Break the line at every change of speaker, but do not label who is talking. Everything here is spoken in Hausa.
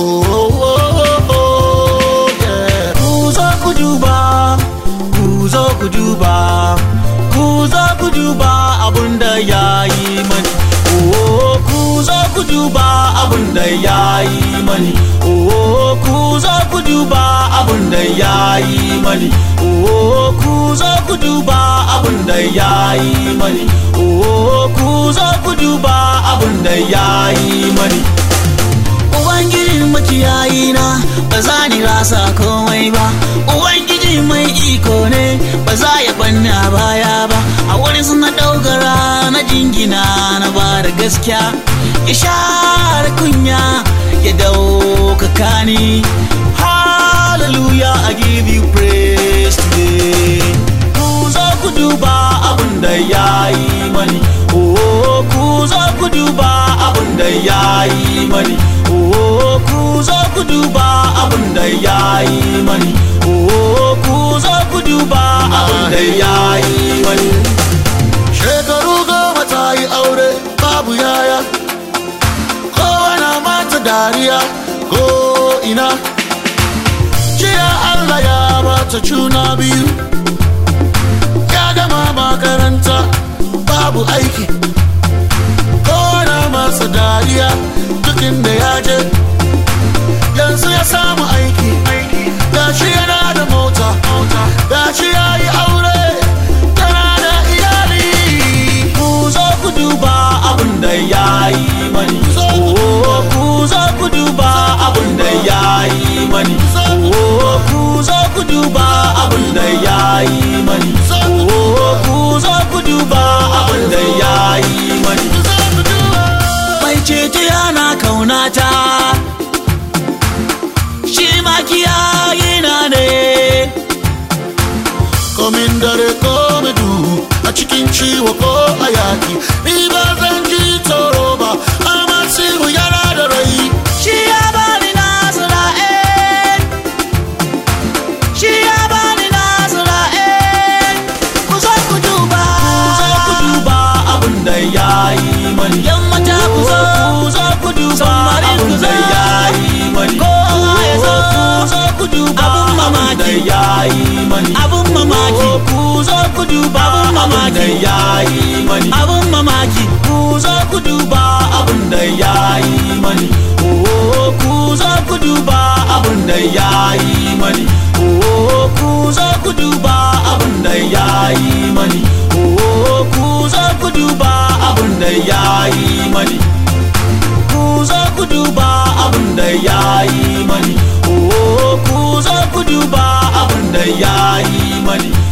oh, oh, oh, yeah.
ku zo ku duba ku zo ku duba ku zo ku duba abun da ya yi mani oh ku zo ku duba abun da ya yi mani oh ku zo ku duba abun da ya yi mani oh ku zo ku duba abun da ya yi mani oh ku zo ku duba abun da ya yi mani Ubangijin makiyayi na ba za ni rasa komai ba Ubangiji mai iko ne ba za ya banni a baya ba A wurin suna ɗaukara na jingina na ba da gaskiya Ya share kunya ya daukaka ni Hallelujah I give you praise today Ku zo ku duba abin da ya yi mani Oh ku zo ku duba abin da ya yi mani Oh ku zo ku duba abin da ya yi mani Oh ku zo ku duba abin da ya yi mani
Shekaru goma ta yi aure babu yaya Kowane mata dariya ko ina Jiya Allah ya bata juna biyu Ya gama makaranta babu aiki Kowane masa dariya duk inda ya je Yanzu ya samu aiki Gashi yana da mota Gashi ya yi aure Tana da iyali
Ku zo ku duba abin da ya yi mani Oh ku zo ku duba abin da ya yi mani Oh ku zo ku duba abin da ya yi mani Oh ku zo ku duba abin da ya yi mani Mai ceto yana kaunata Shi makiyayi na ne
komin dare ko du a cikin ciwo ko a yaki ni ba zan ji tsoro ba amma siru yana da rai
Shi ya bani nasara eh Shi ya bani nasara eh Ku zo ku duba Ku zo ku duba abin da ya yi mani Yan mata ku zo Ku zo ku duba abin da ya yi mani Kowa ya zo Ku zo ku duba abin mamaki da ya yi mani Abin mamaki Ku zo ku duba abin da ya yi mani Abin mamaki Ku zo ku duba abin da ya yi mani Oh ku zo ku duba abin da ya yi mani Oh ku zo ku duba abin da ya yi mani Oh ku zo ku duba abin da ya yi mani ku zo ku duba abin da ya yi mani oh ku zo ku duba abin da ya yi mani